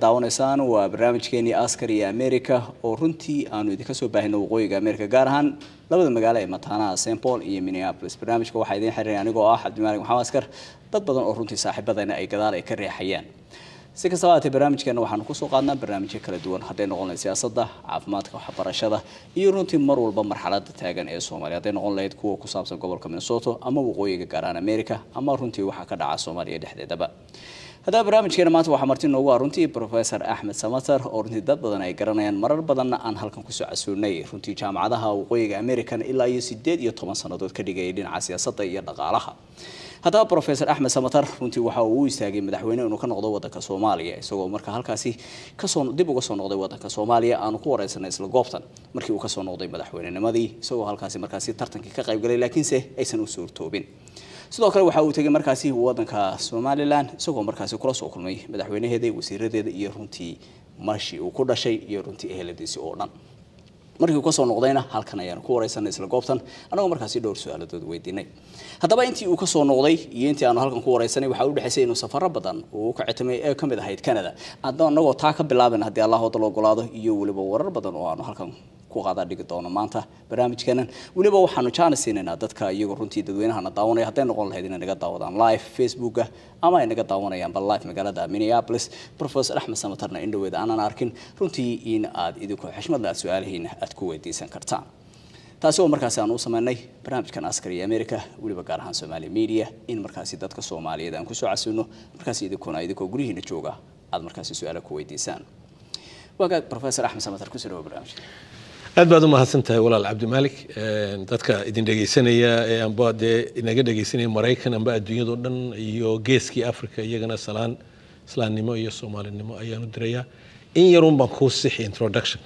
daawanaysaan waa barnaamijkeenii askar iyo america oo runtii aanu idinka soo baahino waqooyiga america gaar ahaan labada magaalo ee mataanaha st paul iyo minneapolis barnaamijka waxaa idiin xiriiray anigoo ah cabdimaalig maxamed askar dad badan oo runtii saaxiibadana ay gadaal ay ka reexayaan si kastaba haatee barnaamijkeena waxaanu kusoo qaadnaa barnaamijyo kala duwan hadday noqon lahayd siyaasadda caafimaadka waxbarashada iyo runtii mar walba marxalada taagan ee soomaaliya hadday noqon lahayd kuwa ku saabsan gobolka minnesota ama waqooyiga gaar ahaan america ama runtii waxaa ka dhaca soomaaliya dhexdeedaba haddaba barnaamijkeena maanta waxaa marti noogu ah runtii professor axmed samater oo runtii dad badan ay garanayaan marar badanna aan halkan kusoo casuunay runtii jaamacadaha waqooyiga american ilaa iyo sideed iyo toban sannadood ka dhigayay dhinaca siyaasadda iyo dhaqaalaha haddaba professor axmed samater runtii waxa uu u istaagay madaxweyne inuu ka noqdo wadanka soomaaliya isagoo marka halkaasi kasoo dib uga soo noqday wadanka soomaaliya aanu ku wareysanay isla goobtan markii uu kasoo noqday madaxweynenimadii isagoo halkaasi markaasi tartankii ka qaybgalay laakiinse aysan u suurtoobin sidoo kale waxa uu tegay markaasi wadanka somalilan isagoo markaasi kula soo kulmay madaxweynaheeda wasiiradeeda iyo runtii marshii uu ku dhashay iyo runtii eheladiisi oo dhan markii uu kasoo noqdayna halkan ayaanu ku wareysanay isla goobtan anagoo markaasi dhowr su-aaladood weydiinay haddaba intii uu kasoo noqday iyo intii aanu halkan ku wareysanay waxaa u dhexaysay inuu safaro badan uu ka citamay ee kamid ahayd canada anagoo taa ka bilaaban haddii allah wada la ogolaado iyo weliba warar badan oo aanu halkan ku qaada dhigi doono maanta barnaamijkeenan weliba waxaanu jaana siinaynaa dadka iyagoo runtii dadweynahana daawanaya hadday noqon lahayd inay naga daawadaan live facebooka ama ay naga daawanayaanba live magaalada minneapolis professor axmed samatarna in dhaweed aanan arkin runtii in aad idinku xishmadle aad su-aalahiina aad ku weydiisan kartaan taasi oo markaasi aan u sameynay barnaamijkan askar iyo america weliba gaar ahaan somaali media in markaasi dadka soomaaliyeed aan kusoo casuuno markaasi idinkuna idinkoo guryihiina jooga aad markaasi su-aala ku weydiisaan waagaag professor axmed samatar kusoo dhawo barnaamijka aad baad u mahadsan tahay walaal cabdimaalik dadka idin dhegaysanaya ee amba dee inaga dhegaysanaya maraykan amba adduunyadao dhan iyo geeskii africa iyagana salaan islaamnimo iyo soomaalinimo ayaanu dirayaa in yarun baan kuu sixi introductionka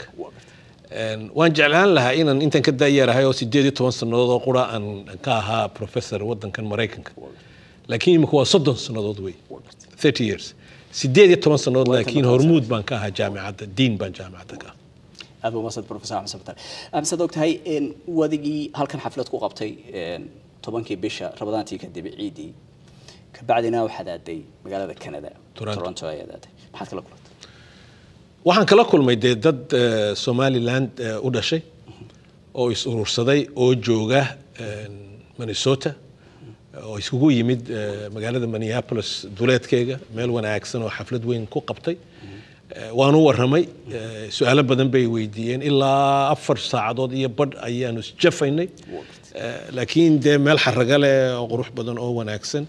waan jeclaan lahaa inaan intan ka daayeerahay oo sideed iyo toban sannadood oo qura aan ka ahaa professor wadankan maraykanka laakiin imika waa soddon sannadood wey thirty years sideed iyo toban sannadood laakiin hormuud baan ka ahaa jaamicadda diin baan jaamicadda ka ahaa aad baa umadsad professor axmed samatar amisaad og tahay wadigii halkan xaflad ku qabtay tobankii bisha rabadaantii kadib ciidii kabacdina waxaad aaday magaalada canada toronto ayaad aaday maxaad kala kulantay waxaan kala kulmay dee dad somaliland u dhashay oo is urursaday oo jooga minnesota oo iskugu yimid magaalada minneapolis duleedkeega meel wanaagsan oo xaflad weyn ku qabtay waanu waramay su-aalo badan bay weydiiyeen ilaa afar saacadood iyo badh ayaanu isjafaynay laakiin dee meel xaraga leh oo qurux badan oo wanaagsan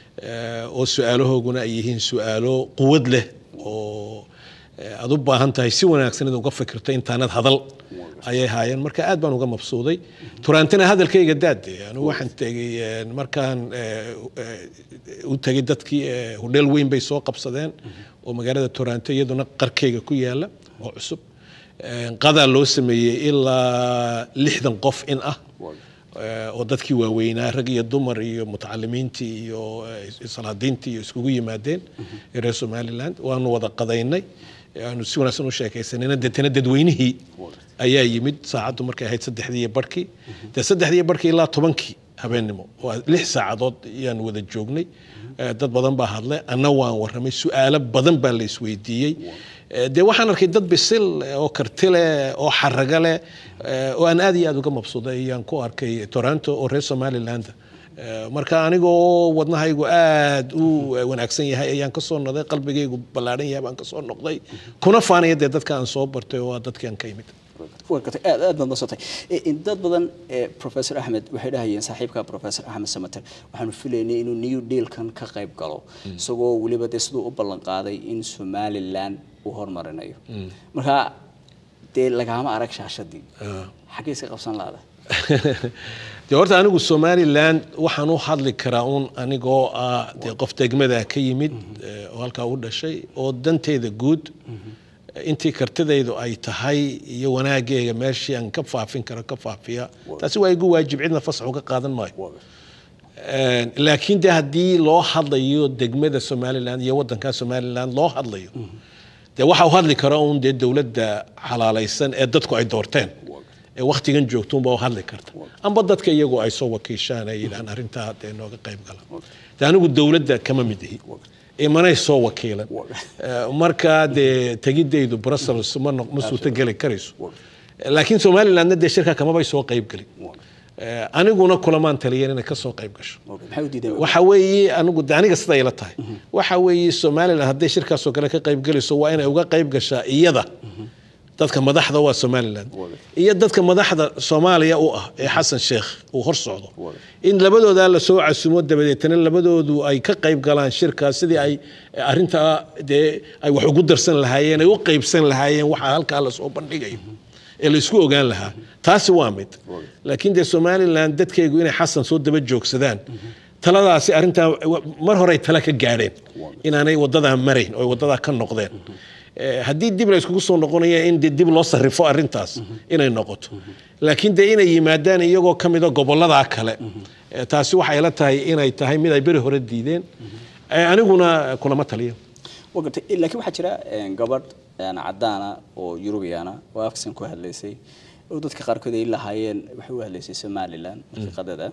oo su-aalahooguna ay yihiin su-aalo quwad leh oo aad u baahan tahay si wanaagsan inaad uga fikirto intaanad hadal ayay haayeen marka aad baan uga mabsuuday turaantina hadalkayga daade anigu waxaan tegey markaan u tegay dadkii hodheel weyn bay soo qabsadeen oo magaalada toronto iyaduna qarkeyga ku yaala oo cusub qadaa loo sameeyey ilaa lixdan qof in ah oo dadkii waaweynaa rag iyo dumar iyo mutacalimiintii iyo salaadiintii iyo iskugu yimaadeen reer somaliland waanu wada qadaynay aanu si wanaagsan u sheekaysanayna deetana dadweynihii ayaa yimid saacaddu markay ahayd saddexdii iyo barhkii dee saddexdii iyo barhkii ilaa tobankii habeennimo waa lix saacadood ayaan wada joognay dad badan baa hadlay anna waan warramay su-aalo badan baa la isweydiiyey dee waxaan arkay dad bisil oo karti leh oo xaraga leh oo aan aad iyo aad uga mabsuuday ayaan ku arkay toronto oo reer somaliland marka anigoo wadnahaygu aad u wanaagsan yahay ayaan kasoo noqday qalbigaygu ballaadhan yahay baan kasoo noqday kuna faanaya dee dadka aan soo bartay oo dadkii aan ka imid aad aad baad nasotay dad badan professor axmed waxay dhahayeen saaxiibka professor axmed samater waxaanu filaynay inuu new dealkan ka qayb galo isagoo weliba dee siduu u ballan qaaday in somaliland uu hormarinayo marka dee lagaama arag shaashadii xaggee iska qabsan laada dee horta anigu somaliland waxaan u hadli karaa uun anigoo ah dee qof degmada ka yimid oo halkaa u dhashay oo danteeda guud intii kartidaydu ay tahay iyo wanaaggeega meeshii aan ka faafin karo ka faafiya taasi waa igu waajib cidna fasax uga qaadan maayo laakiin de haddii loo hadlayo degmada somaliland iyo wadankaa somaliland loo hadlayo dee waxa u hadli kara uun dee dowladda xalaalaysan ee dadku ay doorteen ee waktigan joogtuunba u hadli karta amba dadka iyagu ay soo wakiishaan ay yidhahaan arrintaa dee nooga qayb gala de anigu dowladda kama mid ihi imanay soo wakiilan Eh, markaa dee tegidaydu brussels ma noq- ma suurtogeli karayso laakiin somalilandna dee shirka kamabay soo qayb gelin Eh, aniguna kulamaan taliyan inay ka soo qayb gasho maxay u diideen waxa weeye anigu de aniga sida ila tahay waxa weeye somaliland hadday shirkaasoo kale ka qayb gelayso waa inay uga qayb gashaa iyada dadka madaxda waa somaliland iyo dadka madaxda soomaaliya u ah ee xasan sheekh uu hor socdo in labadoodaa lasoo casumo dabadeetana labadoodu ay ka qayb galaan shirkaas sidii ay arintaa dee ay wax ugu darsan lahaayeen ay u qaybsan lahaayeen waxa halkaa lasoo bandhigayo ee laisku ogaan lahaa taasi waa mid laakiin dee somaliland dadkaygu inay xasan soo daba joogsadaan taladaasi arrintaa mar horey tala ka gaadheen inaanay wadadaa marayn oo ay wadadaa ka noqdeen Eh, haddii dib la iskugu soo noqonaya in dee dib loo sarrifo arrintaas inay noqoto laakiin dee inay yimaadaan iyagoo ka mida gobolladaa kale Eh, taasi waxay la tahay inay tahay mid ay beri hore diideen Eh, aniguna kulama taliyo waa gartay Eh, laakiin waxaa jira eh, gabadh eh, cadaana oo yurubiyaana oo afkisan ku hadlaysay oo dadka qaarkood ay lahaayeen waxay u hadlaysay somaliland daqiiqadada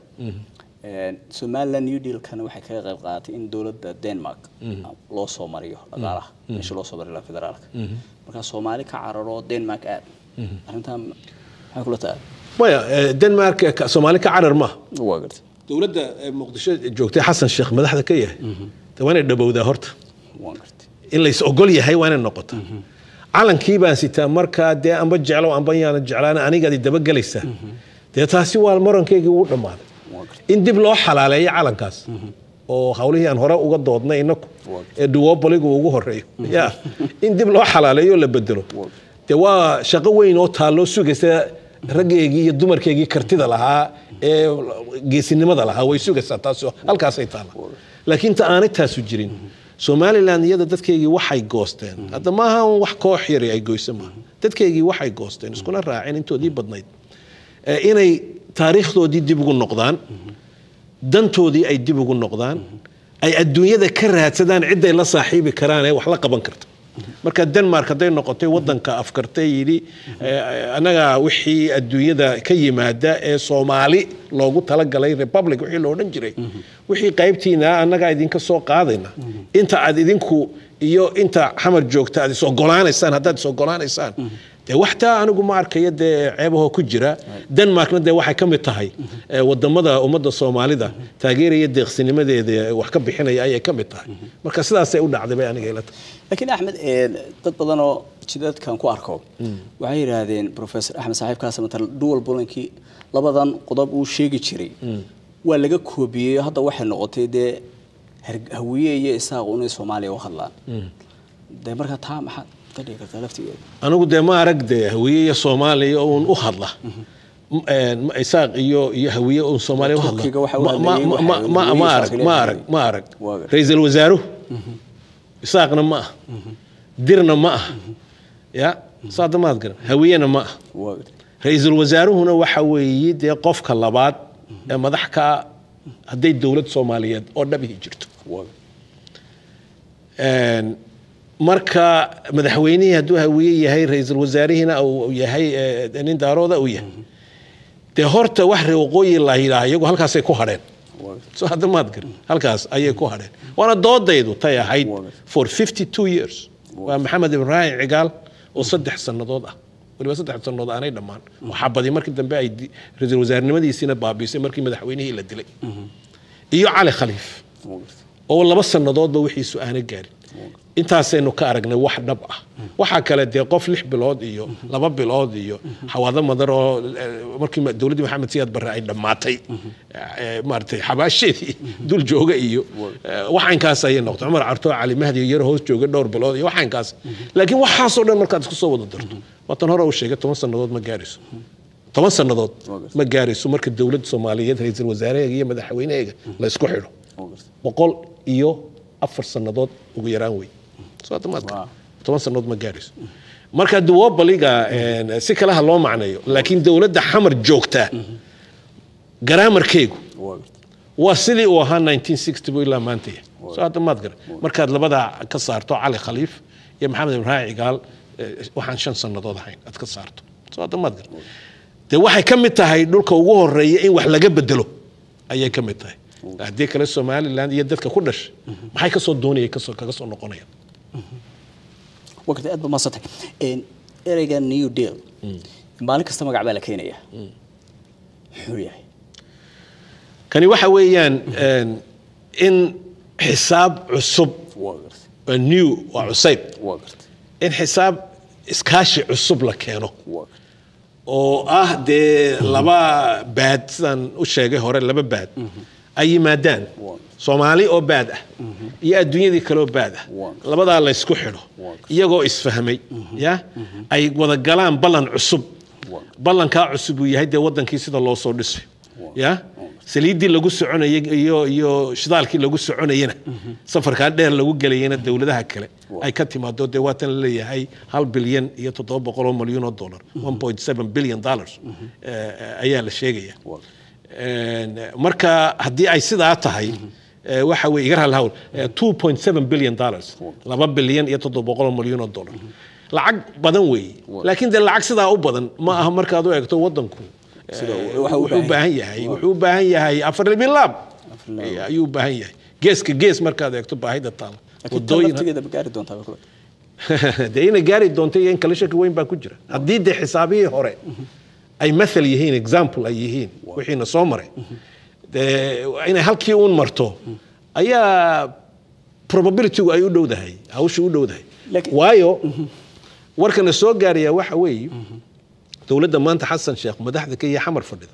Eh, somaliland new dealkana waxay kaga qayb qaadatay in dowladda denmark loo soo mariyo dhaqaalaha meesha loo soo mariyo la federaalka marka soomaali ka cararo denmark aad arrintan maxay kula tahay maya eh, denmark eh, ka- soomaali ka carar maaha waa gartay dowladda eh, muqdisho joogtay xasan sheekh madaxda ka yahay de waa inay dhowowdaa horta waa gartay in lays ogol yahay waa inay noqotaa calankii baan sitaa markaa dee amba jeclo amba yaana jeclaan anigaad dabagelaysaa dee taasi waa morankeygii ugu dhammaaday waa gartay in dib loo xalaaleeyo calankaas oo hawlihii aan hore uga doodnay inaku ee duwoboligu ugu horeeyo ya in dib loo xalaaleeyo oo la bedelo dee waa shaqo weyn oo taalloo sugaysa raggeygii iyo dumarkeygii kartida lahaa ee geesinimada lahaa way sugaysaa taasi oo halkaasay taalla laakiin ta aanay taasu jirin somaliland iyada dadkeygii waxay goosteen hadda maaha un wax koox yari ay goyso maaha dadkeygii waxay goosteen iskuna raaceen intoodii badnayd Eh, inay taariikhdoodii dib ugu noqdaan dantoodii ay dib ugu noqdaan ay adduunyada ka raadsadaan ciday la saaxiibi karaan ee wax la qaban karta marka denmark hadday noqotay wadanka afkartay yidhi eh, annaga wixii adduunyada ka yimaada ee soomaali loogu talagalay republic wixii lo odhan jiray wixii qaybtiina annagaa idinka soo qaadayna inta aad idinku iyo inta xamar joogta aad is ogolaanaysaan haddaad is ogolaanaysaan dee waxtaa anigu ma arkayo dee ceebahoo ku jira denmarkna dee waxay ka mid tahay eh, wadamada ummadda soomaalida taageeraya deeqsinimadeeda wax ka bixinaya ayay ka mid tahay marka sidaasay u dhacday bay aniga ila tahay laakiin axmed eh, dad badan oo jidadkan ku arko waxay yidhaahdeen professor axmed saaxiibkaas matal dual bulankii labadan qodob uu sheegi jiray waa laga koobiyey hadda waxay noqotay dee her- hawiye iyo isaaq inay soomaaliya u hadlaan dee marka taa maxaad ka dhigi kartaa laftigeeda anigu dee ma arag dee hawiye iyo soomaaliya uun u hadla M- een, ma- isaaq iyo iyo hawiye uun soomaaliya u hadla Turkiga waxa u Ma- ma- hadlayay ma- waxa ma- hawiye ma iyo arag isaaq ma leeyahay. arag ma arag Waa gar- ra-iisul wasaaruhu isaaqna ma ah dirna ma ah ya saada maad garan hawiyena ma ah waa gartay ra-iisul wasaaruhuna waxa weeye dee qofka labaad ee madax ka hadday dowlad soomaaliyeed oo dhabihi jirto waa gartay Een, marka madaxweynihii hadduu hawiye yahay ra-iisul wasaarihiina uu yahay eh, nin daarooda uu yahay dee horta wax ree waqooyi la yidhaah iyagu halkaasay ku hadheen waa gartay soo hadda maad garan halkaas ayay ku hadheen waana doodaydu tay ahayd Waa. for 52 years waa maxamed ibraahim cigaal oo saddex sannadood ah waliba saddex sannadood aanay dhammaan waxaa badi markii dambe ay di- ra-iisul wasaarenimadiisiina baabiisay markii madaxweynihii la dilay iyo cali khaliif waa gartay oo laba sannadoodba wixiisu aana gaarin intaasaynu ka aragnay wax dhab ah waxaa kale dee qof lix bilood iyo laba bilood iyo xawaado madar oo eh, markii ma- dowladdii maxamed siyaad barre ay dhammaatay eh, maaragtay xabaasheedii dul jooga iyo eh, waxaynkaas ayay noqotay cumar carto cali mahdi yar hoos jooga dhowr bilood iyo waxaynkaas laakiin waxaasoo dhan markaad isku soo wada darto waatan hore uu sheegay toban sannadood ma gaarayso toban sannadood ma gaarayso marka dowladda soomaaliyeed ra-iisul wasaareheega iyo madaxweyneheega la isku xidho waa gartay boqol iyo afar sannadood ugu yaraan wey soo hadda maad Wow. toban sannadood ma gaarayso marka duwobaliga si kale ha loo macneeyo laakiin dowladda xamar joogtaa garaamarkeegu waa gartay waa sidii uu ahaa 1960 buu ilaa maanta yahay soo hadda maad gara markaad labadaa ka saarto cali khaliif iyo maxamed ibraahim cigaal eh, waxaan shan sannadood ahayn aad ka saarto soo hadda maad gara dee waxay ka mid tahay dhulka ugu horeeya in wax laga bedelo ayay ka mid tahay haddii kale somaliland iyo dadka ku dhashay maxay kasoo doonaya kasoo kaga soo noqonayaan waqti aad ba maasantay ereyga new deal maalin kasta magac baa la keenaya muxuu yahay kani waxa weeyaan een, in xisaab cusub waa gartay waa new waa cusayb waa gartay in xisaab iskaashi cusub la keeno waa gartay oo ah dee laba baad sidaan u sheegay hore laba baad ay yimaadaan Waa. soomaali oo baad ah iyo adduunyadii kaleoo baad ah Waa. labadaa la ysku xidho Waa. iyagoo isfahmay ya ay wada galaan ballan cusub Waa. ballankaa cusub uu yahay dee wadankii sida loo soo dhisay ya saliiddii lagu soconayay iyo iyo shidaalkii lagu soconayana safarkaa dheer lagu gelayana dowladaha kale ay ka timaado dee waatan la leeyahay hal bilyan iyo toddoba boqol oo malyan oo dollar one point seven billion dollars eh, ayaa la sheegaya waa Een, marka haddii ay sidaa tahay eh, waxa weye iga raali hawl eh, 2.7 billion dollars laba bilyan iyo toddoba boqol oo malyan oo dollar lacag badan weeye laakiin dee lacag sidaa u badan ma aha markaad u eegto wadanku eh, Sida uu- waxa uu wuxuu u baahan baahan yahay wuxuu u baahan yahay afar libilaab libilaab. ayuu u baahan yahay geeska gees markaad eegto baahida taala laakiin tan laftigeeda ma gaari doontaa kule dee inay gaari doonto iyo in kale shaki weyn baa ku jira haddii dee xisaabihii hore ay mathal yihiin example ay yihiin wixiina soo maray dee inay halkii uun marto ayaa probabilitygu ay u dhowdahay hawshu u dhowdahay Laakiin- waayo warkana soo gaaraya waxa weeye dowladda maanta xasan sheekh madaxda ka iyo xamar fadhida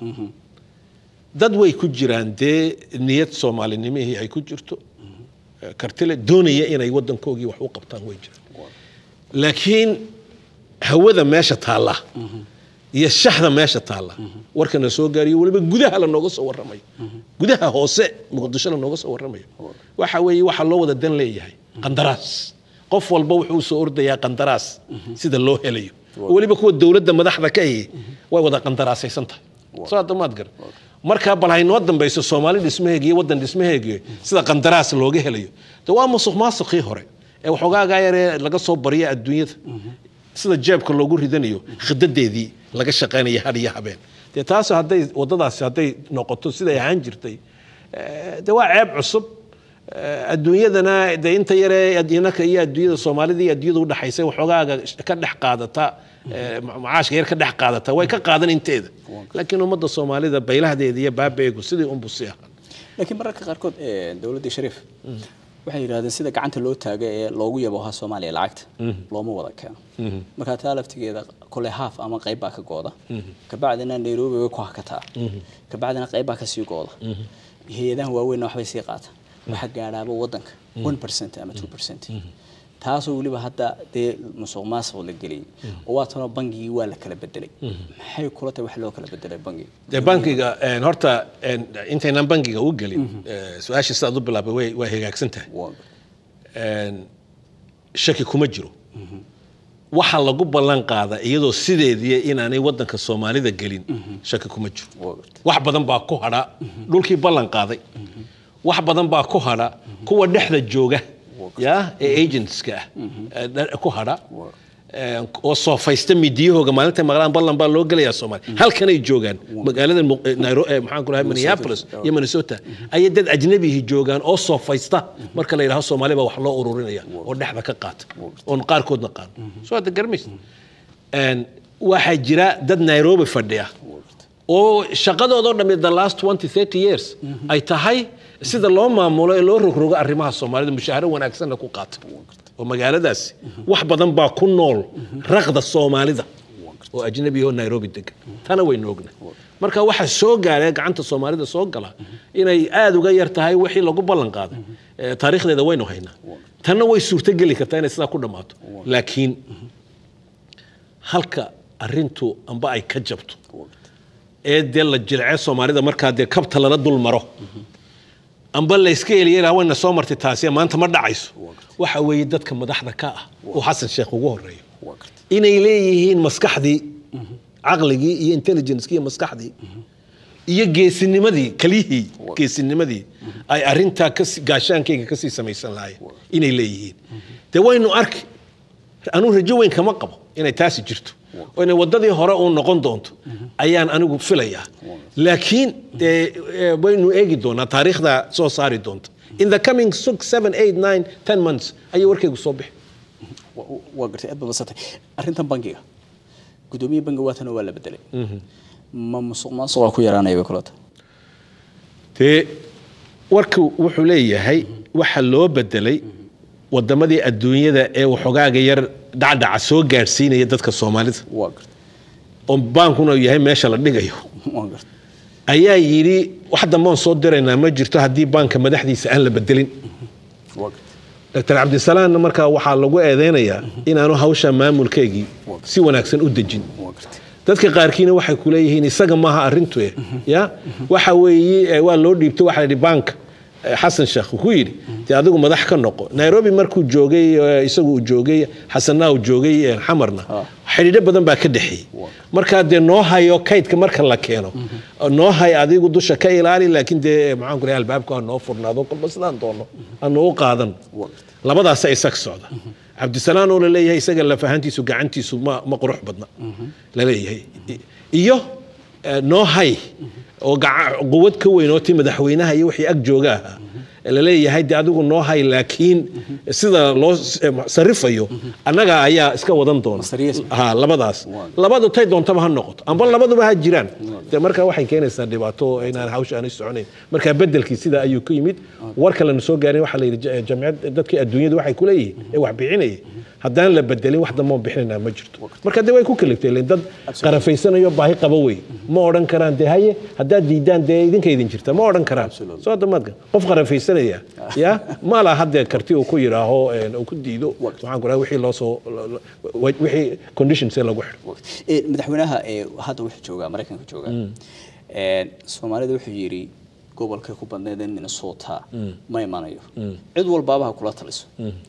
dad way ku jiraan dee niyad soomaalinimihii ay ku jirto kartile doonaya inay wadankoogii wax u qabtaan way jiraan laakiin hawada meesha taalla iyo shaxda meesha taalla warkana soo gaariyo weliba gudaha lanooga soo warramayo gudaha hoose muqdisho lanooga soo warramayo waxa weeye waxaa loo wada dan leeyahay qandaraas qof walba wuxuu soo ordayaa qandaraas sida loo helayo weliba kuwa dowladda madaxda ka ahi way wada qandaraasaysan tahay soo hadda maad gar markaa bal haynoo dambayso soomaali dhismaheega iyo waddan dhismaheega sida qandaraas looga helayo de waa musuq maasuqii hore ee waxoogaagaa yaree laga soo barya adduunyada sida jeebka loogu ridanayo khidadeedii laga shaqaynaya had iyo habeen dee taas hadday wadadaasi hadday noqoto siday ahaan jirtay eh, de waa ceeb cusub Eh, adduunyadana de inta yaree inaka iyo adduunyada soomaalida iyo adduunyada udhexaysa waxoogaaga ka dhex qaadata eh, ma- macaashka yar ka dhex qaadata way ka qaadan inteeda laakiin ummadda soomaalida baylahdeeda iyo baabeegu sidii unbu si ahaa laakiin mararka qaarkood ee, dowladdii shariif waxay yidhahdeen sida gacanta loo taago ee loogu yaboha soomaaliya lacagta looma wada keeno marka taa laftigeeda kole haaf ama qayb baa ka gooda kabacdina nairobi way ku hakataa kabacdina qayb baa kasii gooda hay-adahan waaweynna waxbay sii qaata waxa gaadhaaba wadanka one percent ama two percent taasoo weliba hadda dee musuq maasuq la geliyay oo waa tanoo bangigii waa la kala bedelay maxay kula tahay wax loo kala bedelay bangiga dee bankiga een, horta een, intaynaan bankiga u gelin eh, su-aasha sidaad u bilaabay way way hagaagsan tahay waa een, shaki kuma jiro waxa lagu ballan qaada iyadoo sideedii inaanay wadanka soomaalida gelin shaki kuma jiro waa gartay wax badan baa ku hadha dhulkii ballan qaaday wax badan baa ku hadha kuwa dhexda jooga ya ee agentska ah ee dha- ku hadha ee, oo soofaysta midiyahooga maalinta maqlaan ballan baa loo gelayaa soomaaliya halkanay joogaan magaalada Mu- eh, Nairo- eh, maxaan ku lahay minneapolis iyo minnesota ayay dad ajnabihi joogaan oo soofaysta marka la yidhaho soomaali baa wax loo ururinaya oo dhexda ka qaata oon qaarkoodna qaado soo hadda garmaysa Een, waxaa jira dad nairobi fadhiya oo shaqadoodoo dhammi the last 20 30 years ay tahay sida loo maamulo ee loo rogrogo arrimaha soomaalida mushaaharo wanaagsanna ku qaata oo magaaladaasi wax badan baa ku nool raqda soomaalida oo ajnabi oo nairobi degan tana waynu ogna marka waxaa soo gaaree gacanta soomaalida soo gala inay aada uga yar tahay wixii lagu ballan qaaday Eh, taariikhdeeda waynu haynaa tanna way suurtogeli kartaa inay sidaa ku dhammaato laakiin halka arintu amba ay ka jabto ee dee la jilce soomaalida markaa dee kabta lala dul maro amba la iska eliyana wayna soo martay taasi maanta ma dhacayso waxa weeye dadka madaxda ka ah oo xasan sheekh ugu horeeyo waa gartay inay leeyihiin maskaxdii caqligii iyo intelligencekii iyo maskaxdii iyo geesinimadii kaliyihii geesinimadii ay arintaa kasi gaashaankayga kasii samaysan lahaayeen inay leeyihiin dee waynu arki anuu rajo weyn kama qabo inay taasi jirto oo inay wadadii hore uu noqon doonto ayaan anigu filayaa laakiin dee eh, waynu eegi doonaa taariikhda soo saari doonta in the coming six seven eight nine ten months ayay warkaygu soo bixi Wa- waa gartay aad ba basatay arrintan bangiga gudoomiye bangi waatana waa la bedelay ma musuq maasuqa ku yaraanaya bay kulata dee warku wuxuu leeyahay waxa loo bedelay wadamadii adduunyada ee waxogaaga yar dhacdhaca soo gaadhsiinaya dadka soomaalida waa gartay oo baankuna uu yahay meesha la dhigayo waa gartay ayaa yidhi wax dambeon soo diraynaa ma jirto haddii baanka madaxdiisa aan la bedelin waa gartay dr cabdisalaamna markaa waxaa lagu eedeynayaa inaanu hawsha maamulkeegii si wanaagsan u dejin waa gartay dadka qaarkiina waxay ku leeyihiin isaga maaha arrintu eh, ya waxa weeye eh, waa loo dhiibto waxa la yidhi baanka eh, xasan sheekh ku yidhi dee adigu madax ka noqo nairobi markuu joogay eh, isagu uu joogay xasanna uu joogay eh, xamarna xidhiidho badan baa ka dhexeeyey markaa dee noo hayo kaydka marka la keeno noo hay adigu dusha ka ilaali laakiin dee maxaan ku leeyahay albaabka ha noo furnaado kolba sidaan doono hanu u qaadan waa gartay labadaasa isag socda cabdisalaan oo laleeyahay isaga lafahantiisu gacantiisu ma, ma qurux badna laleeyahay I- iyo eh, noo hay oo gaca- quwad ka weyn oo ti madaxweynaha iyo wixii ag jooga ahaa laleeyahay de adigu noo hay laakiin sida loo s- eh, sarifayo annaga ayaa iska wadan doona Serious. ha labadaas labadu tay doontaba ha noqoto amba labaduba ha jiraan de marka waxay keenaysaa dhibaato inaan hawsha aanay soconayn marka bedelkii sida ayuu ku yimid war kalena soo gaarin waxaa la yidhi ja- jamciyad dadkii adduunyadu waxay ku leeyihiin ee wax bixinayay haddaan la bedelin wax dambe oo bixinaynaa ma jirto marka de way ku kaliftay len dad qarafaysanayo baahi qaba wey ma odhan karaan de haye haddaad diidaan dee idinka idin jirta ma odhan karaan soo damaadka qof qarafaysanaya ya ma laha haddee karti uu ku yidhaaho een, uu ku diido waxaan ku dhaha wixii loo soo wixii conditions ee lagu xidho Ee, madaxweynaha ee hadda wuxuu joogaa maraykanka joogaa Ee, soomaalida wuxuu yidhi gobolkay ku badneed ee minnesota ma imanayo cid walbaaba ha kula taliso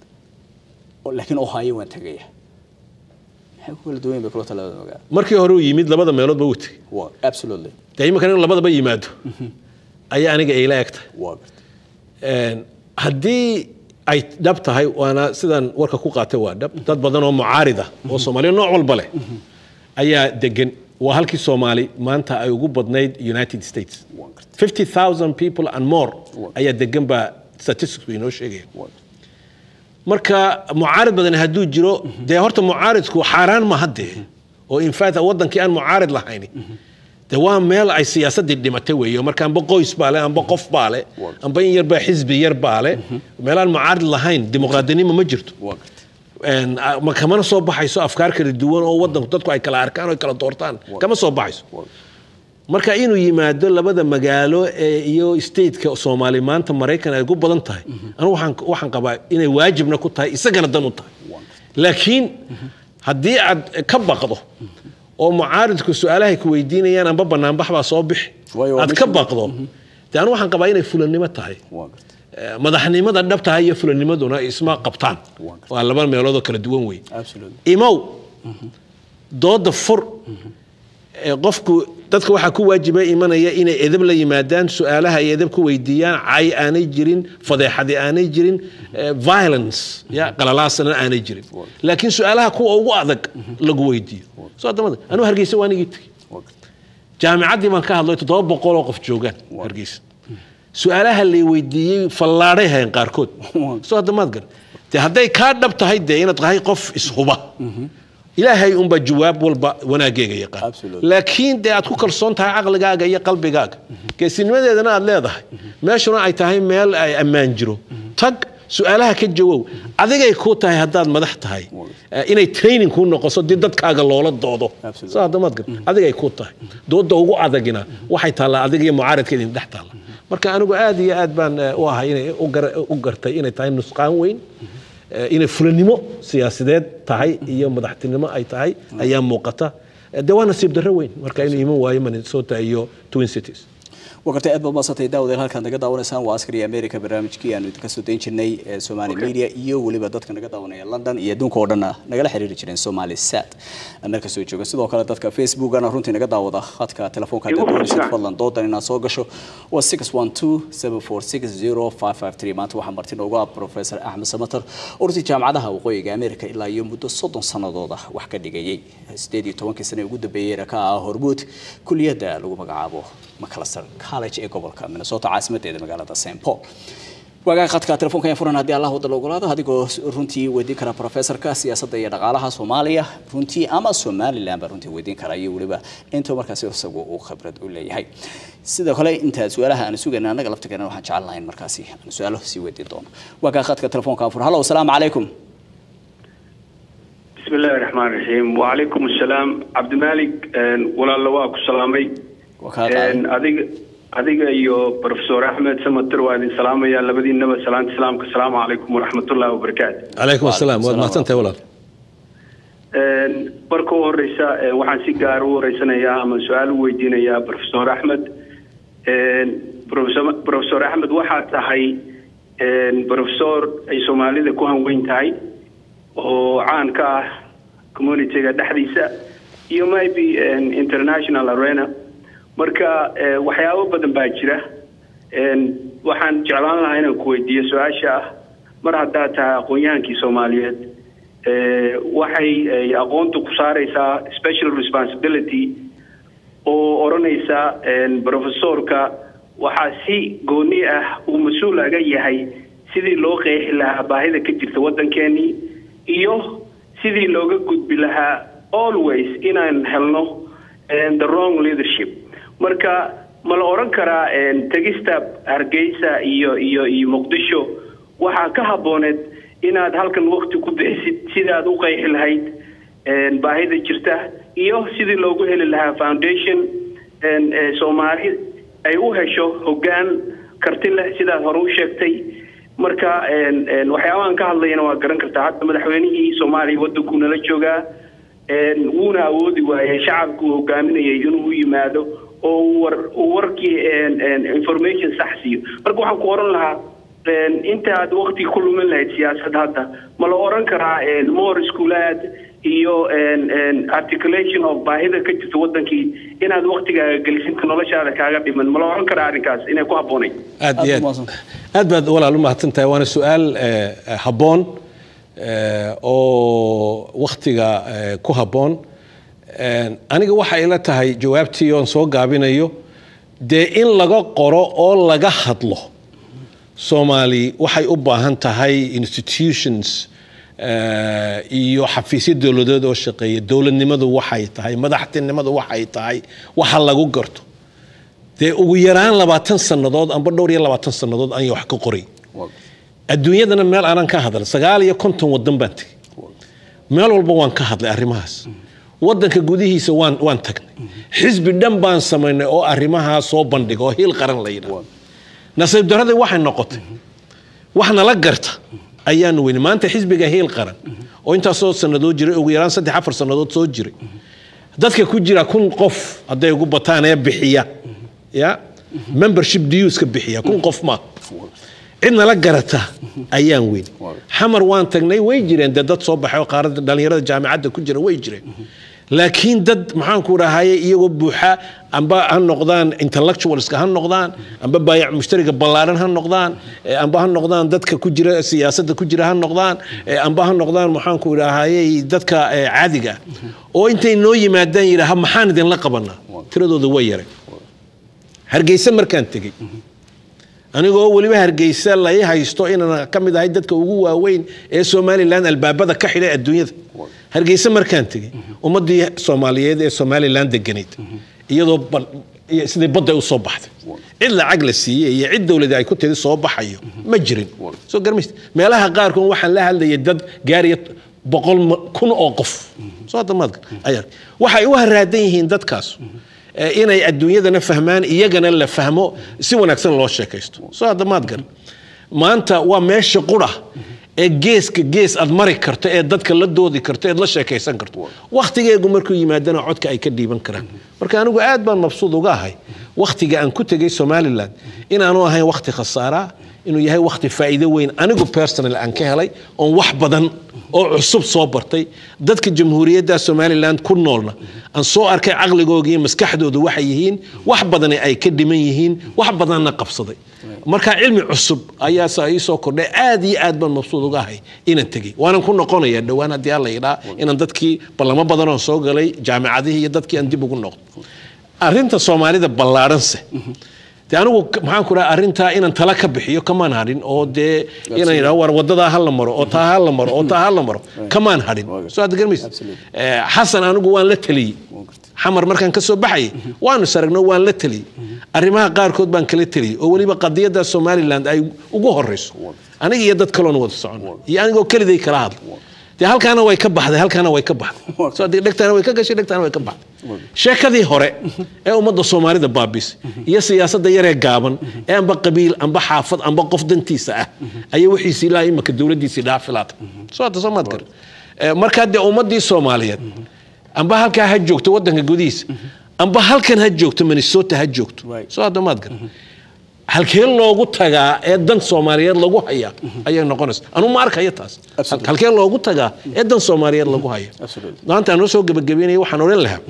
Oo- laakiin ohio waan tegaya maxay ku kala duwan yihiin bay kula talada ogaa markii hore uu yimid labada meeloodba wuu tegey waa absolutely dee iminkan in labadaba yimaado ayaa aniga ila eg tahay waa gartay Een, haddii ay dhab tahay waana sidaan warka ku qaatay waa dhab dad badan oo mucaarida oo soomaaliya nooc walba leh ayaa degan waa halkii soomaali maanta ay ugu badnayd united states waa gartay 50000 people and more ayaa degan baa statistics inoo sheegaya waa marka mucaarid badan hadduu jiro dee horta mucaaridku xaaraan ma haddee oo infact wadankii aan mucaarid lahayn de waa meel ay siyaasadii dhimatay weeye marka amba qoys baa le amba qof baa le amba in yarbaa xisbi yar baa le meelaan mucaarid lahayn dimuqraadinimo ma jirto waa gartay Een, a- ma kamana soo baxayso afkaar kala duwan oo wadanku dadku ay kala arkaan oo ay kala doortaan kama soo baxayso marka inuu yimaado labada magaalo ee iyo stateka soomaali maanta maraykan ay ku badan tahay anigu waxaan waxaan qabaa inay waajibna ku tahay isagana dan u tahay laakiin haddii aad ka baqdo oo mucaaridku su-aalahay ku weydiinayaan amba banaanbax baa soo bixi Waayo, waa aad ka mission. baqdo de anigu waxaan qabaa inay fulannimo tahay waa gartay Eh, madaxnimada dhabtaha iyo fulanimaduna isma qabtaan waa laba meeloodoo kala duwan wey absolutely imow dooda fur ee qofku dadka waxaa ku waajiba imanaya inay edab la yimaadaan su-aalaha ay edab ku weydiiyaan cay aanay jirin fadeexadi aanay jirin eh, violence ya qalalaasana aanay jirin laakiin su-aalaha kuwa ugu adag lagu weydiiyo soo adamada anuu hargeysa waanigii tegi waa gartay jaamicaddii baan ka hadlay toddoba boqol oo qof joogaan hargeysa su-aalaha lay weydiiyey fallaadhay hayn qaarkood soo haddamaad gar de hadday kaa dhab tahay dee inaad tahay qof ishuba ilaahay unbaa jawaab walba wanaageega yaqaan Absolutely. laakiin dee aad ku kalsoon tahay caqligaaga iyo qalbigaaga geesinimadeedana aad leedahay meeshuna ay tahay meel ay ammaan jiro tag su-aalaha ka jawow adigay kuu tahay haddaad madax tahay eh, inay training kuu noqoso dii dadkaaga loola doodo Absolutely. soo haddamaad gar adigay kuu tahay dooda ugu adagina waxay taallaa adiga iyo mucaaradka idin dhex taalla marka anigu aad iyo aad baan eh, u ahay inay u gar- u gartay inay tahay nusqaan weyn eh, inay fulanimo siyaasadeed tahay iyo madaxtinimo ay tahay ayaa muuqata Eh, dee waa nasiib darro weyn marka inuu iman waayo minnesota iyo twin cities wakarta aad baad maasantay daawadeel halkaad naga daawanaysaan waa askari america barnaamijkii aanu idinka soo dayn jirnay ee somali media iyo weliba dadka naga daawanaya london iyo adduunka oo dhanna nagala xiriiri jireen somali sat marka soo jooga sidoo kale dadka facebookana runtii naga daawada khadka telefoonka haddaad doonaysid fadlan doodan inaad soo gasho waa six one two seven four six zero five five three maanta waxaa marti noogu ah professor axmed samater oo runtii jaamacadaha waqooyiga america ilaa iyo muddo soddon sannadood ah wax ka dhigayay sideed iyo tobankii sane ugu dambeeyeyna ka ah hormuud kuliyadda lagu magacaabo macalester college ee gobolka minnesota caasimadeeda magaalada st paul waagaa khadka telefoonka ayaan furan haddii allah wadda la ogolaado adigoo runtii weydiin kara professorka siyaasadda iyo dhaqaalaha soomaaliya runtii ama somaliland baa runtii weydiin kara iyo weliba intuu markaasi isagu uu khibrad u leeyahay sidoo kale inta su-aalaha aan sugayna annaga laftigeena waxaan jecel lahayn markaasi aan su-aalo sii weydiin doono waagaa khadka telefoonka aan fur hallo asalaamu calaykum بسم الله الرحمن الرحيم وعليكم السلام عبد المالك walaalo waa ku salaamay adiga adiga iyo professor axmed samater waa idin salaamaya labadiinaba salaanta islaamka asalaamu calaykum waraxmatullahi wabarakaatu calaykum asalaam waad mahadsantahay walaal marka u horeysa waxaan si gaar u horeysanayaa ama su-aal u weydiinayaa professor axmed professor axmed waxaa tahay professor ay soomaalida ku hanweyn tahay oo caan ka ah communityga dhexdiisa iyo maybe international arena marka waxyaabo badan baa jira waxaan jeclaan lahaa inaan ku weydiiyo su-aasha ah mar haddaad tahay aqoon-yahankii soomaaliyeed waxay aqoonta ku saareysaa special responsibility oo odhanaysa professorka waxaa si gooni ah uu mas-uul aga yahay sidii loo qeexi lahaa baahida ka jirta waddankeenii iyo sidii looga gudbi lahaa always inaan helno the wrong leadership marka ma la odhan karaa tegista hargeysa iyo iyo iyo muqdisho waxaa ka habbooneed inaad halkan wakti ku bixisid sidaad u qeexi lahayd baahida jirta iyo sidii loogu heli lahaa foundation soomaali ay u hesho hoggaan karti leh sidaad hore u sheegtay marka waxyaabahan ka hadlayana waa garan kartaa hadda madaxweynihii soomaaliya waddankuu nala joogaa wuuna awoodi waayay shacabka uu hogaaminayay inuu u yimaado oo war uu warkii information sax siiyo marka waxaan ku oran lahaa intaad wakti ku lumin lahayd siyaasad hadda ma la oran karaa more schoolaad iyo articulation of baahida ka jirta wadankii inaad waktigaaga gelisinta noloshaada kaaga dhiman ma la oran karaa arrinkaas inay ku habboonayd aad iyo aad aad baad walaal u mahadsan tahay waana su-aal habboon oo waktiga ku habboon aniga waxay ila tahay jawaabtii oon soo gaabinayo dee in laga qoro oo laga hadlo soomaali waxay u baahan tahay institutions iyo xafiisyo dowladeed oo shaqeeya dowladnimadu waxay tahay madaxtinimadu waxay tahay waxa lagu garto dee ugu yaraan labaatan sannadood amba dhowr iyo labaatan sannadood anya wax ka qoray adduunyadana meel aanan ka hadal sagaal iyo konton wadan baan tegay meel walba waan ka hadlay arrimahaas wadanka gudihiisa waan waan tagnay xisbi dhan baan samaynay oo arrimahaa soo bandhiga oo hiil qaran la yidhaha nasiib daradii waxay noqotay wax nala garta ayaanu weyni maanta xisbiga hiil qaran oo intaasoo sannadood jiray ugu yaraan saddex afar sannadood soo jiray dadka ku jira kun qof hadday ugu bataan ee bixiya ya membership dueska bixiya kun qof ma cid nala garata ayaan weyni xamar waan tagnay way jireen dee dad soo baxay oo qaarada dhallinyarada jaamicadda ku jira way jireen laakiin dad maxaanku rahaye iyagoo buuxa amba ha noqdaan intellectualska ha noqdaan amba baayac mushtariga ballaaran ha noqdaan amba ha noqdaan dadka ku jira siyaasadda ku jira ha noqdaan amba ha noqdaan maxaanku rahaye dadka caadiga oo intay noo yimaadaan yidhaaha maxaan idinla qabanaa tiradooda way yaray hargeysa markaan tegey anigoo weliba hargeysa lai haysto inaan ka mid ahay dadka ugu waaweyn ee somalilan albaabada ka xidhay adduunyada hargeysa markaan tegey ummadii soomaaliyeed ee somalilan deganayd iyadoo sidii badda u soo baxday cid lacag la siiyey iyo cid dowladi ay ku tidi soo baxayo ma jirin soo garmayst meelaha qaarkood waxaan la hadlayay dad gaariya boqol kun oo qof soo damaadka ayaa waxay u haraadan yihiin dadkaas inay adduunyadana fahmaan iyagana la fahmo si wanaagsan loo sheekaysto soo hadda maad garan maanta waa meesha qura ee geeska gees aad mari karto ee dadka la doodi karto eed la sheekaysan karto wakhtigeegu markuu yimaadana codka ay ka dhiiban karaan marka anigu aad baan mabsuud uga ahay wakhtiga aan ku tegay somaliland inaanu ahayn wakhti khasaaraa inuu yahay wakhti faa'iido weyn anigu personal aan ka helay oon wax badan oo cusub soo bartay dadka jamhuuriyadda somaliland ku noolna aan soo arkay caqligooga iyo maskaxdoodu waxay yihiin wax badani ay ka dhiman yihiin wax badanna qabsaday marka cilmi cusub ayaa sa ii soo kordhay aad iyo aad baan mabsuud uga ahay inaan tegey waanan ku noqonaya dhowaan haddii alla yidhaa inaan dadkii ballamo badan oo soo galay jaamicadihii iyo dadkii aan dib ugu noqdo arrinta soomaalida ballaadhanse de anigu maxaan ku dhaha arrintaa inaan tala ka bixiyo kamaan hadhin oo dee inaan yidhaho war wadadaa ha la maro oo taa ha la maro oo taa ha la maro kamaan hadhin soo aad garmaysa xasan anigu waan la taliyey xamar markaan ka soo baxayay waanu saragno waan la taliyey arrimaha qaarkood baan kala taliyey oo weliba qadiyadda somaliland ay ugu horeyso aniga iyo dad kaloon wada socon iyo anigoo keliday kala hadla dee halkaana way ka baxday halkaana way ka baxday soo dee dhegtaana way ka gashay dhegtaana way ka baxday sheekadii hore ee ummadda soomaalida baabisay iyo siyaasadda yaree gaaban ee amba qabiil amba xaafad amba qof dantiisa ah ayay wixiisi ilaa imaka dowladdiisii dhaafilaatay soo hadda soo maad garan markaa dee ummaddii soomaaliyeed amba halkaa ha joogto waddanka gudihiisa amba halkan ha joogto minnesota ha joogto soo hadda maad garan halkee loogu tagaa ee dan soomaaliyeed lagu hayaa ayay noqonaysa anuu ma arkayo taas halkee loogu tagaa ee dan soomaaliyeed lagu haya maanta aan noo soo gebagabeynaya waxaan odhan lahaa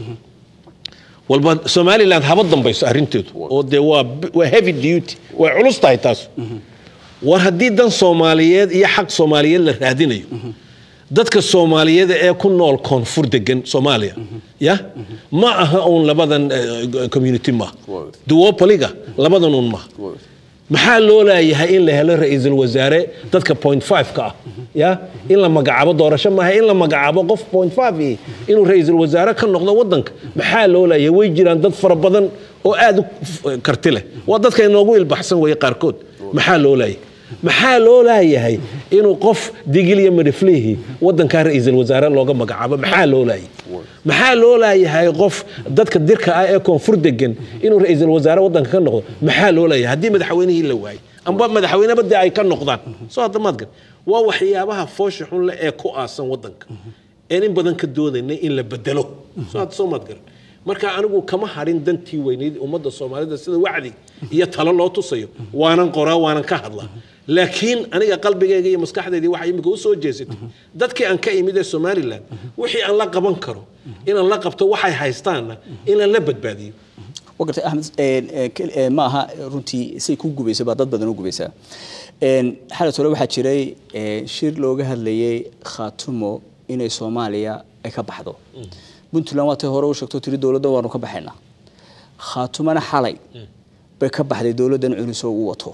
walba somaliland haba dambayso arrinteedu oo dee waa waa heavy duty way culus tahay taas war haddii dan soomaaliyeed iyo xaq soomaaliyeed la raadinayo dadka soomaaliyeed ee ku nool koonfur degan soomaaliya ya ma aha uun labadan community maaha duopoliga labadan uun maaha maxaa loo laayahay in la helo ra-iisul wasaare dadka point five ka ah ya in la magacaabo doorasho maaha in la magacaabo qof point five inuu ra-iisul wasaare ka noqdo wadanka maxaa loo laayahay way jiraan dad fara badan oo aad u karti leh waa dadka inoogu ilbaxsan weeye qaarkood maxaa loo laayahay maxaa loo laayahay inuu qof digil iyo madhiflihii wadankaa ra-iisul wasaare looga magacaabo maxaa loo laayay maxaa loo laayahay qof dadka dirka ah ee koonfur degan inuu ra-iisul wasaare wadanka ka noqdo maxaa loo laayahay haddii madaxweynihii la waayay amba madaxweyneba dee ay ka noqdaan soo hadda maadgan waa waxyaabaha foosha xun leh ee ku aasan wadanka een in badan ka doodaynay in la bedelo soo hadda soo maadgaran marka anigu kama hadhin dantii weyneyd ummadda soomaalida sida wacdi iyo talo loo tusayo waanan qoraa waanan ka hadlaa laakiin aniga qalbigayga iyo maskaxdaydii waxay imika u soo jeesatay dadkii aan ka imid ee somaliland wixii aan la qaban karo inaan la qabto waxay haystaanna inaan la badbaadiyo wagarte axmed ma aha runtii say ku gubaysa baa dad badan u gubaysaa xalat hore waxaa jiray shir looga hadlayay khaatumo inay soomaaliya ay ka baxdo puntland waa tay hore u sheegto tiri dowladda waanu ka baxaynaa khaatumana xalay bay ka baxday dowladdan cunisoo u wato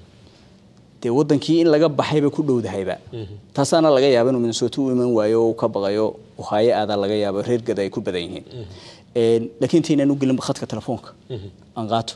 dee wadankii in laga baxayba ku dhowdahayba taasaana laga yaaba inuu minnesota u iman waayo oo ka baqayo ohaayo aadaa laga yaabo reer gada ay ku badan yihiin laakiin intaynaan u gelin khadka telefoonka aan qaato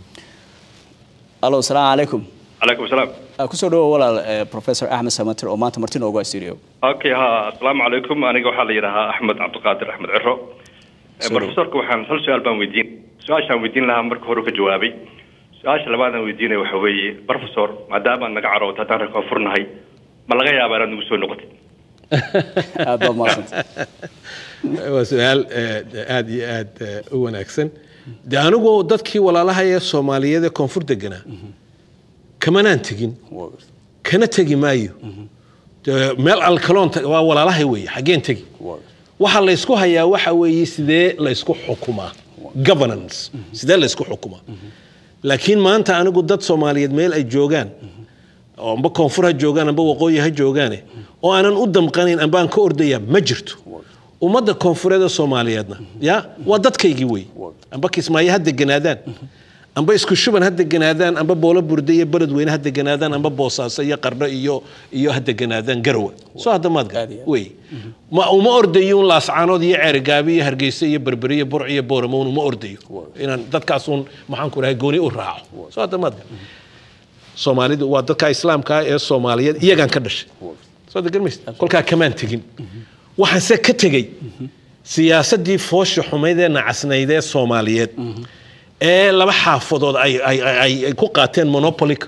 alo asalaamu calaykum calaykum asalaam kusoo dhawo walaal professor axmed samater oo maanta marti nooga studio okay ha asalaamu calaykum aniga waxaa la yidhahaa axmed cabdiqaadir axmed ciro professorka waxaan hal su-aal baan weydiin su-aashaan weydiin lahaa marka hore ka jawaabay su-aasha labaadaan weydiinaya waxa weeye professor maadaama aad naga carooto haddaan reer koonfurnahay ma laga yaabaa inaad nagu soo noqotid aad baad mahadsanta waa su-aal aad iyo aad u wanaagsan de anigu dadkii walaalaha ee soomaaliyeed ee koonfur deganaa kamanaan tegin kana tegi maayo meel alkaloon waa walaalahay weeye xaggeen tegi waxa laysku hayaa waxa weeye sidee laysku xukumaa governance sidee laysku xukumaa laakiin maanta anigu dad soomaaliyeed meel ay joogaan oo amba koonfur ha joogaan amba waqooyi ha joogaane oo aanan u damqanayn amba aan ka ordaya ma jirto ummadda koonfureed ee soomaaliyeedna ya waa dadkaygii wey amba kismaayo ha deganaadaan amba isku shuban ha deganaadaan amba boolo burde iyo beledweyne ha deganaadaan amba boosaaso iyo qardho iyo iyo ha deganaadaan garowe soo hadda maad gar wey ma uma ordayo un laascaanood iyo ceerigaabi iyo hargeysa iyo berberi iyo burc iyo booramown uma ordayo inaan dadkaasuun maxaan ku dhahay gooni u raaco soo hadda maad gar soomaalidu waa dadka islaamka ee soomaaliyeed iyagaan ka dhashay soo hadda garmaysa kolkaa kamaan tegin waxaanse ka tegey siyaasaddii foosha xumayd ee nacasnayd ee soomaaliyeed ee laba xaafadood ay ku qaateen monopolic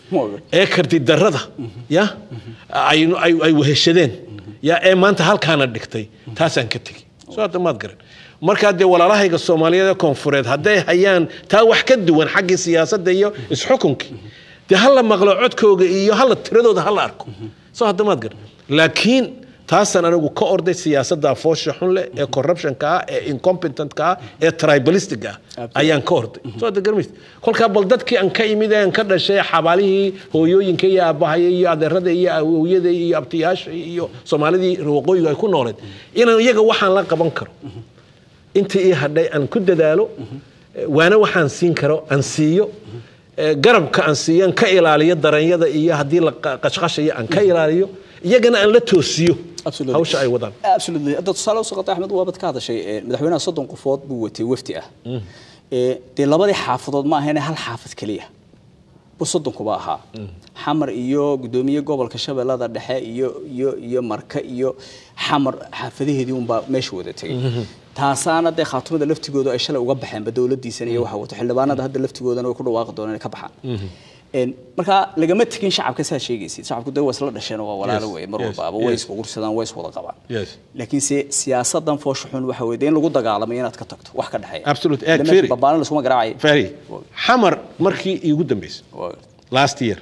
Waaga. ee kardidarrada ya ay ay ay weheshadeen ya ee maanta halkaana dhigtay taasaan ka tegi soo hadda maad garan markaa dee walaalahayga soomaaliyeed ee koonfureed hadday hayaan taa wax ka duwan xaggii siyaasadda iyo isxukunkii dee hala maqlo codkooga iyo hala tiradooda hala arko soo hadda maad garan laakiin taasaan anigu ka orday siyaasadda foosha xun leh ee corruptionka ah ee incompetentka ah ee tribalistic ah ayaan ka orday soo hadda garmaysa kolkaa bal dadkii aan ka imid ee aan ka dhashay xabaalihii hooyooyinka iyo aabahaya iyo adeerada iyo awowyada iyo abtiyaasha iyo soomaalidii waqooyiga ay ku nooleed inaan iyaga waxaan la qaban karo intii ii hadhay aan ku dadaalo waana waxaan siin karo aan siiyo eh, garabka aan siiyo aan ka ilaaliyo daranyada iyo haddii la qa- qashqashayo aan ka ilaaliyo iyagana aan la toosiyo Absolutely. hawsha ay wadaan absolutely hadda tusaale usoo qatay axmed waabad ka hadashay ee, madaxweynaha soddon qofood buu watay wafdi ah Ee, dee labadii xaafadood ma ahayne hal xaafad keliya bu soddonkuba ahaa xamar iyo gudoomiye gobolka shabeellada dhexe iyo iyo iyo marka iyo xamar xaafadaheedii unbaa meesha wada tegay taasaana dee khaatumada laftigooda ay shalay uga baxeenba dowladiisan iyo waxa wato xildhibaanada hadda laftigoodana way ku dhawaaqi doonaan inay ka baxaan Een, marka lagama tegin shacabka saa sheegaysid shacabku dee waa isla dhasheen waa walaalo Yes, wey mar yes, walbaaba way yes. isqursadaan way iswada qabaan Yes. laakiin se siyaasadan foosha xun waxa weeye dee in lagu dagaalamay inaad ka tagto wax ka dhexeeya Absolute. Eh, Lama- Firi. babaanin lasuma garaacay fari xamar markii iigu dambeysay Waa- last year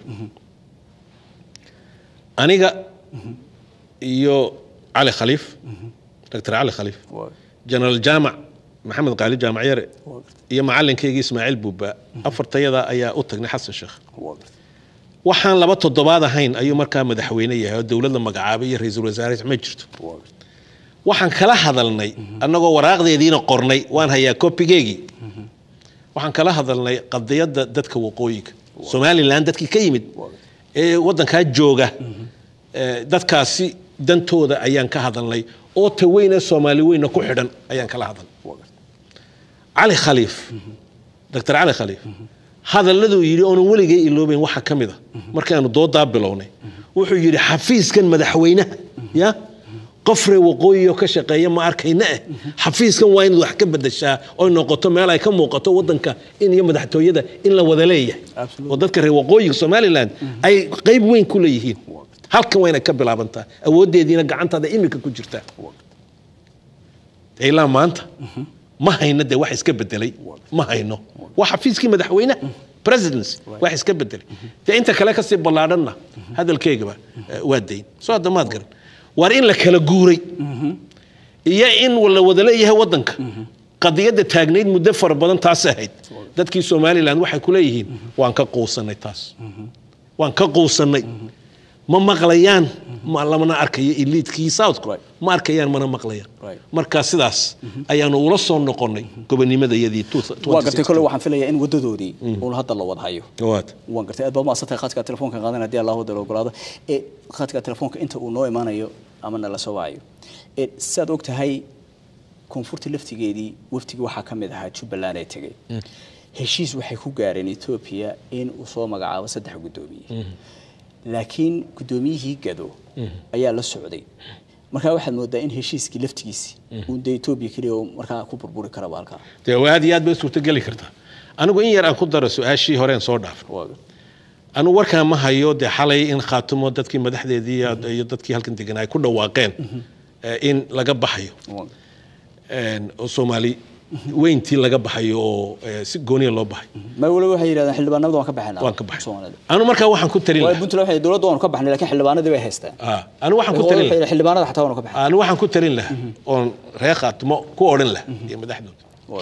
aniga iyo cali khaliif dr cali khaliif waa- general jaamac maxamed qaali jaamac yare waa- iyo macalinkaygii ismaaciil buuba afartayada ayaa u tagnay xasan sheekh waa- waxaan laba toddobaad ahayn ayuu markaa madaxweyne yahay oo dowlad la magacaabay iyo ra-iisul wasaare ma jirto waa- waxaan kala hadalnay annagoo waraaqdeediina qornay waan hayaa kopigeegii waxaan kala hadalnay qadiyadda dadka waqooyiga somalilan dadkii ka yimid ee waddankaa jooga ee, dadkaasi dantooda ayaan ka hadalnay oo ta weyn ee soomaali weyna ku xidhan ayaan kala hadalnay waa- cali khaliif dr cali khaliif hadalladuu yidhi oonan weligay iloobayn waxa ka mid a markaanu doodaa bilownay wuxuu yidhi xafiiskan madaxweynaha ya qof reer waqooyioo ka shaqeeya ma arkayna eh xafiiskan waa inaad wax ka bedeshaa oy noqoto meel ay ka muuqato wadanka in iyo madaxtooyada in la wada leeyahay Absolutely. oo dadka reer waqooyiga somaliland ay qayb weyn ku leeyihiin halkan wayna ka bilaabantaa awooddeediina gacantaada imika ku jirtaa ilaa maanta ma hayno dee wax iska bedelay ma hayno waa xafiiskii madaxweynaha presidency wax iska bedelay dee inta kale kasii ballaadhanna hadalkeygaba eh, waa dayn soo hadda maad garan waar in la kala guuray iyo in la wada leeyahay wadanka qadiyadda taagnayd muddo fara badan taas ahayd dadkii somaliland waxay ku leeyihiin waan ka quusanay taas waan ka quusanay ma maqlayaan ma lamana arkayo eliitkii southka Right. ma arkayaan mana maqlayaan Right. marka sidaas ayaanu ula soo noqonnay gobonimadayadii waa gartay kole waxaan filayaa in wadadoodii uun hadda la wada hayo waad waan gartay aad baad maasantay khadka telefoonka qaadan haddii allah wada la ogolaado ee khadka telefoonka inta uu noo imaanayo ama nala soo wacayo ee sidaad og tahay koonfurta laftigeedii waftigii waxaa ka mid ahaa jubbaland ee tegey heshiis waxay ku gaareen etoobiya in uu soo magacaabo saddex guddoomiye laakiin guddoomiyihii gado ayaa la socday markaa waxaad moodaa in heshiiskii laftigiisi uun dee etoobiya keliya uu markaa ku burburi karaba halkaa dee aad iyo aad bay suurtogeli kartaa anigu in yar aan ku daro su-aashii horeen soo dhaafay waa anigu warkaan ma hayo dee xalay in khaatumo dadkii madaxdeedii iyo- iyo dadkii halkan degan ay ku dhawaaqeen eh, in laga baxayo waa een, oo soomaali weyntii laga baxayo oo eh, si gooniya loo baxay ma waliba waxay yidhahdeen xildhibaanada waan ka baxaynaa waan ka baxay Soomaalida. anu markaa waxaan ku talin waayo lahaa puntland waxay dowladda waanu ka baxnay laakiin xildhibaanadii bay haystaan Ah, anu waxaan ku talin lahaa xildhibaanada xataa waanu ka baxnay anu waxaan ku talin lahaa oon reer khaatumo ku odhan lahaa iyo madaxdooda waa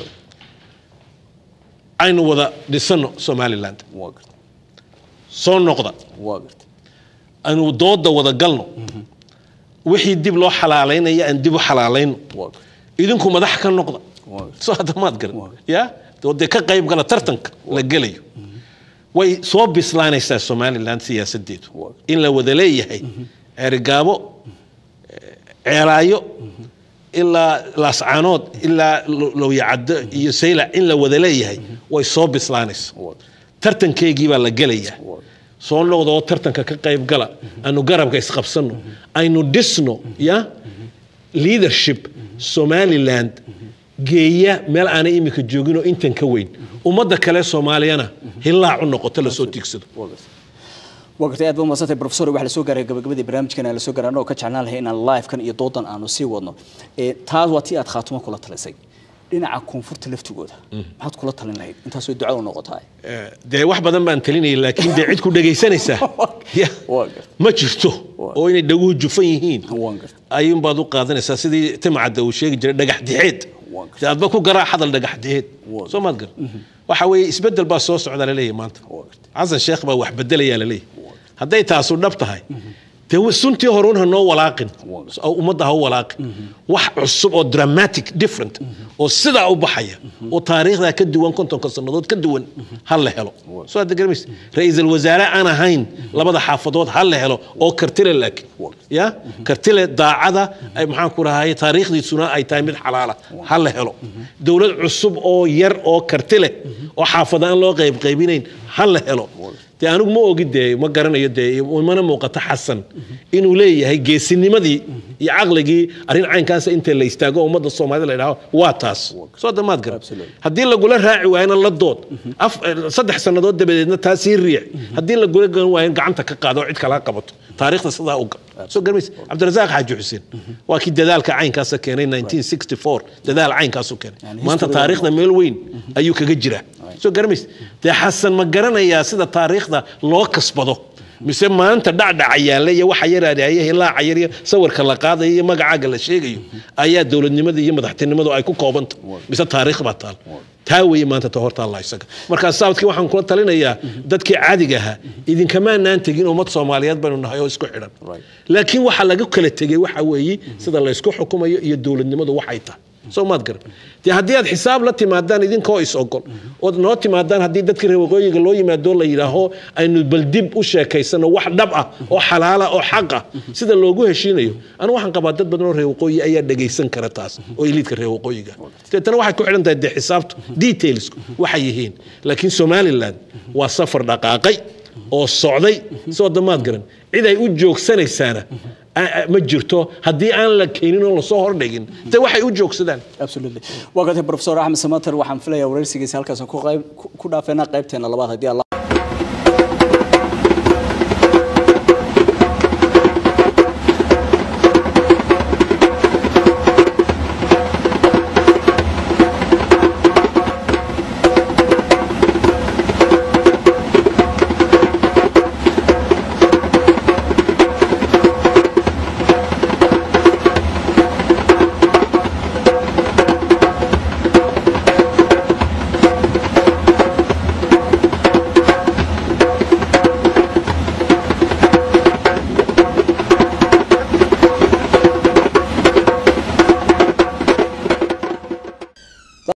aynu wada dhisano somaliland waa gartay soo noqda waa gartay aynu dooda wada galno wixii dib loo xalaalaynaya aan dib u xalaalayno waa gartay idinku madax ka noqda waa gartay soo hadda maad garan Waa. ya oo dee ka qayb gala tartanka la gelayo way soo bislaanaysaa somaliland siyaasadeedu Waa. in la wada leeyahay ceerigaabo ceelaayo ilaa laascaanood ilaa Lo- lowyacaddo iyo saylac in la wada leeyahay way soo bislaanaysaa waa tartankeygii baa la gelayaa Waa. soo noqda oo tartanka ka qayb gala aanu garabka isqabsano aynu dhisno ya leadership somaliland geeya meel aanay imika joogin oo intan ka weyn ummadda kale soomaaliyana hilaac u noqoto lasoo tiigsado waa gartay waa gartay aad baad mahadsantay professor waxaa lasoo gaaray gabagabadii barnaamijkan aan lasoo gaaray annagoo ka jeclaan lahay inaan live-kan iyo doodan aanu sii wadno Eh, taas waa tii aad khaatumo kula talisay dhinaca koonfurta laftigooda maxaad kula talin lahayd intaasoo duca u noqotaa Eh, dee wax badan baan talinayay laakiin dee cid ku dhegaysanaysaa Ya, Waa gartay. ma jirto oo inay dhaguhu jufan yihiin Waan gartay. ayuunbaad u qaadanaysaa sidii timcadda uu sheegi jiray dhagax dixeed Waan gartay. dee adba ku garaa hadal dhagax dixeed Waan soo maad gar waxa weeye isbeddel baa soo socda laleeyahay maanta Waan gartay. xasan sheekh baa wax bedelayaa laleeyahay hadday taasu dhab tahay dee wa- suntii horuun ha noo walaaqin Waan gartay. oo ummadda ha u walaaqin wax cusub oo dramatic different oo sidaa u baxaya oo taariikhdaa ka duwan kontonka sannadood ka duwan ha la helo soo hadda garamaysa ra-iisul wasaare aan ahayn labada xaafadood ha la helo oo kartile laakiin ya kartile daacada ay maxaan ku rahay taariikhdiisuna ay tahay mid xalaala ha la helo dowlad cusub oo yar oo kartile oo xaafada aan loo qaybqaybinayn ha la helo dee anigu ma ogi dee ma garanayo dee mana muuqato xasan inuu leeyahay geesinimadii iyo caqligii arrin caynkaasa inta la istaago oo ummadda soomaalida la idhaaho waa taas soo damaad garan haddii lagula raaci waayana la dood af- saddex sannadood dabadeedna taa sii riix haddii lagula gan waayan gacanta ka qaado oo cid kala qabato taariikhda sidaa u gal soo garmaysa cabdirasaaq xaaji xuseen waa kii dadaalka caynkaasa keenay 1964 dadaal caynkaasu keenay maanta taariikhda meel weyn ayuu kaga jiraa soo garamaysa dee xasan ma garanayaa sida taariikhda loo kasbado mise maanta dhacdhaca yaalla iyo waxa yaraadaya hilaaca yar iyo sawirka la qaadayo iyo magacaaga la sheegayo ayaa dowladnimada iyo madaxtinimadu ay ku koobanta mise taariikh baa taal taa weeye maanta ta hortaalla isaga markaa saabadkii waxaan kula talinayaa dadkii caadiga ahaa idinkamaanaan tegin ummad soomaaliyeed baynu nahay oo isku xidhan laakiin waxa laga kala tegey waxa weeye sida laysku xukumayo iyo dowladnimadu waxay tahay soo maad garan dee haddii aad xisaab la timaadaan idinkoo is ogol ood noo timaadaan haddii dadkii reer waqooyiga loo yimaado la yidhaaho aynu bal dib u sheekaysano wax dhab ah oo xalaala oo xaq ah sida loogu heshiinayo anu waxaan qabaa dad badan oo reer waqooyi ayaa dhegaysan kara taas oo iliidka reer waqooyiga deetana waxay ku xidhan tahay dee xisaabtu detailsku waxay yihiin laakiin somaliland waa safar dhaqaaqay oo socday soo damaad garan cid ay u joogsanaysaana a- a- ma jirto haddii aan la keenin oo lasoo hordhigin de waxay u joogsadaan absolutely waa gartay professor axmed samater waxaan filayaa wareysigiisa halkaas ku qayb ku- ku dhaafeynaa qaybteena labaad haddii alla